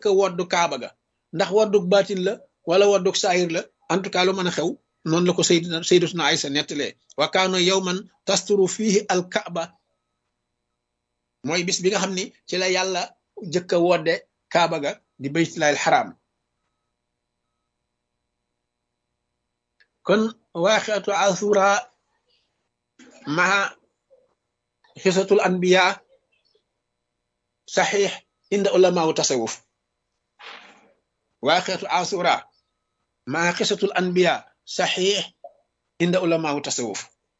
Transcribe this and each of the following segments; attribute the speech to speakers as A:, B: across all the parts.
A: njëkk a woddu kaaba ga ndax wodduk baatin la wala wodduk saayir la en tout cas lu mën a xew noonu la ko sayyidina sayyidatuna Aysa nettalee wa kaana yawman tasturu fihi al kaaba mooy bis bi nga xam ni ci la yàlla jëkk a wodde kaaba ga di baytullaahil xaraam kon waaxiatu asura maa xisatul anbiya saxiix inda ulamaawu tasawuf waaxiatu asura maa xisatul anbiya saxiix inda ulamaawu tasawuf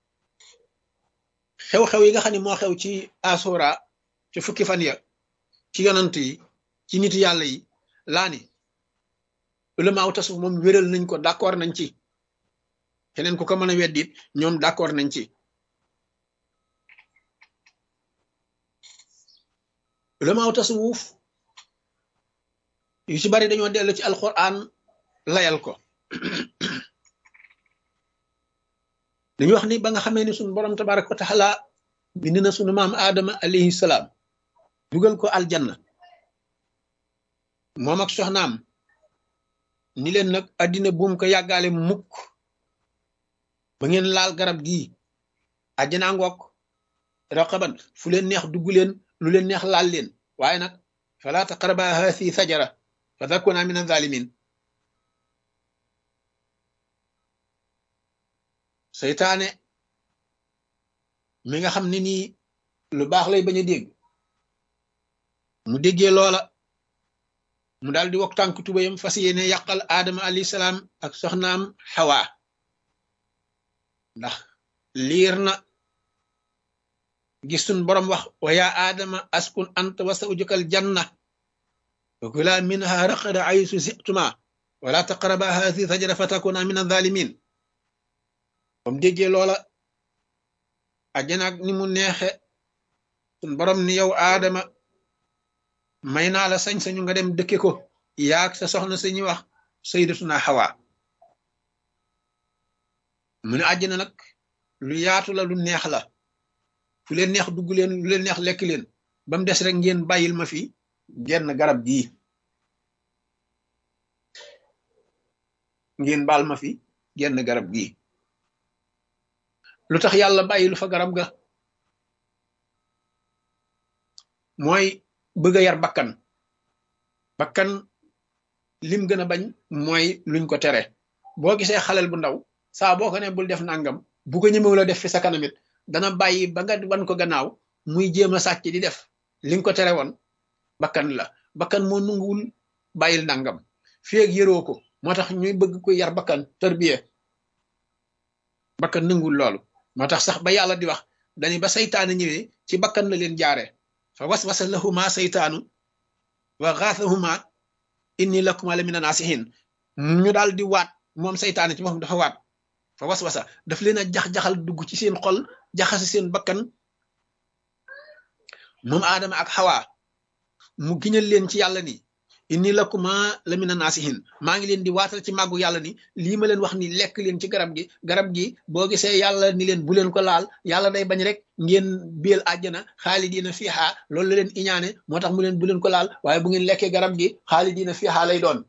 A: xew-xew yi nga xam ne moo xew ci asura ci fukki fan ya ci yonant yi ci nit yàlla yi laa ni ulamaawu tasawuf moom wéral nañ ko d'accord nañ ci keneen ku ko mën a weddit ñoom d'accord nañ ci ulamaaw tasawuf yu ci bari dañoo dellu ci alquran layal ko dañu wax ni ba nga xamee ni sunu borom tabaraka wa taala bind na sunu maam aadama alayhi salaam dugal ko aljanna moom ak soxnaam ni leen nag addina buum ko yàggaale mukk ba ngeen laal garab gii àjjanaa ngoog raqaban fu leen neex dugg leen lu leen neex laal leen waaye nag fala taqraba haasi sajara fa takuna min azalimin seytaane mi nga xam ne nii lu baax lay bañ a dégg mu déggee loola mu daal di wok tànk tubayam fas yéene yàqal aadama alayhi salaam ak soxnaam xawa ndax liir na gis sun borom wax wa yaa aadama askun anta wa zawjukal janna wa kula minha raqada aysu si'tuma wala taqraba haasi sajara fa takuna min azalimin bam déggee loola ajjanaak ni mu neexe sun borom ni yow aadama may naa la sañ-sañu nga dem dëkke ko yaag sa soxna sañuy wax sayyidatuna Hawa mu ne àjjana nag lu yaatu la lu neex la fu leen neex dugg leen lu leen neex lekk leen ba mu des rek ngeen bàyyil ma fi genn garab gii ngeen baal ma fi genn garab gii lu tax yàlla bàyyilu fa garab ga mooy bëgg a yar bakkan bakkan lim gën a bañ mooy luñ ko tere boo gisee xalel bu ndaw saa boo ko ne bul def nangam bu ko ñëmewu la def fi sa kanamit dana bàyyi ba nga wan ko gannaaw muy jéem a sàcc di def li nga ko tere woon bakkan la bakkan moo nunguwul bàyyil nangam fii ak yëroo ko moo tax ñuy bëgg ko yar bakkan tërbiye bakkan nanguwul loolu moo tax sax ba yàlla di wax dañu ba saytaane ñëwee ci bakkan la leen jaaree fa waswasa lahuma saytaanu wa xaasahuma inni lakuma la mina naasihin ñu daal di waat moom saytaane ci moom dafa waat fa waswasa daf leen a jax-jaxal dugg ci seen xol jaxase seen bakkan moom aadama ak xawaa mu giñal leen ci yàlla ni inni lakuma la mina naasihin maa ngi leen di waatal ci màggu yàlla ni lii ma leen wax ni lekk leen ci garab gi garab gi boo gisee yàlla ni leen bu leen ko laal yàlla day bañ rek ngeen biel àjjana xaalidiina fiihaa loolu la leen iñaane moo tax mu leen bu leen ko laal waaye bu ngeen lekkee garab gi xaalidiina fiihaa lay doon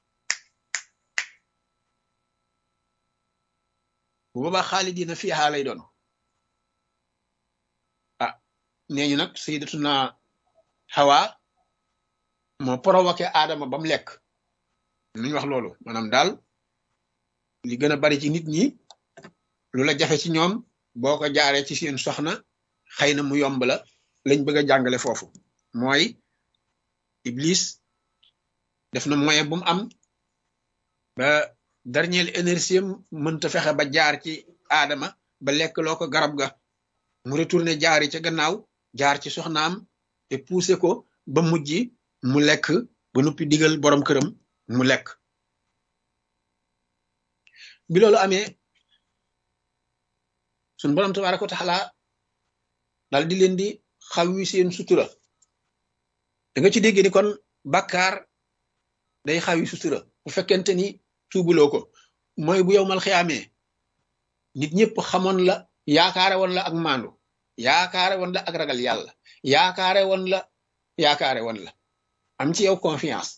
A: bu boobaa xaalidiina fiihaa lay doon ah nee ñu nag sayyidatuna Hawa moo provoqué Adama ba mu lekk nuñ wax loolu maanaam daal li gën a bari ci nit ñi lu la jafe ci ñoom boo ko jaaree ci seen soxna xëy na mu yomb la lañ bëgg a jàngale foofu mooy Iblis def na moyen bu mu am ba dernière énergie mënta fexe ba jaar ci Adama ba lekk loo ko garab ga mu retourné jaari ca gannaaw jaar ci soxnaam te poussé ko ba mujj mu lekk ba noppi digal borom këram mu lekk bi loolu amee suñ borom tabaaraka wa taala dal di leen di xaw wi seen sutura da nga ci dégg ni kon bàkkaar day xaw yi sutura bu fekkente ni tuubuloo ko mooy bu yow mal xiyaamee nit ñëpp xamoon la yaakaare woon la ak maandu yaakaare woon la ak ragal yàlla yaakaare woon la yaakaare woon la am ci yow confiance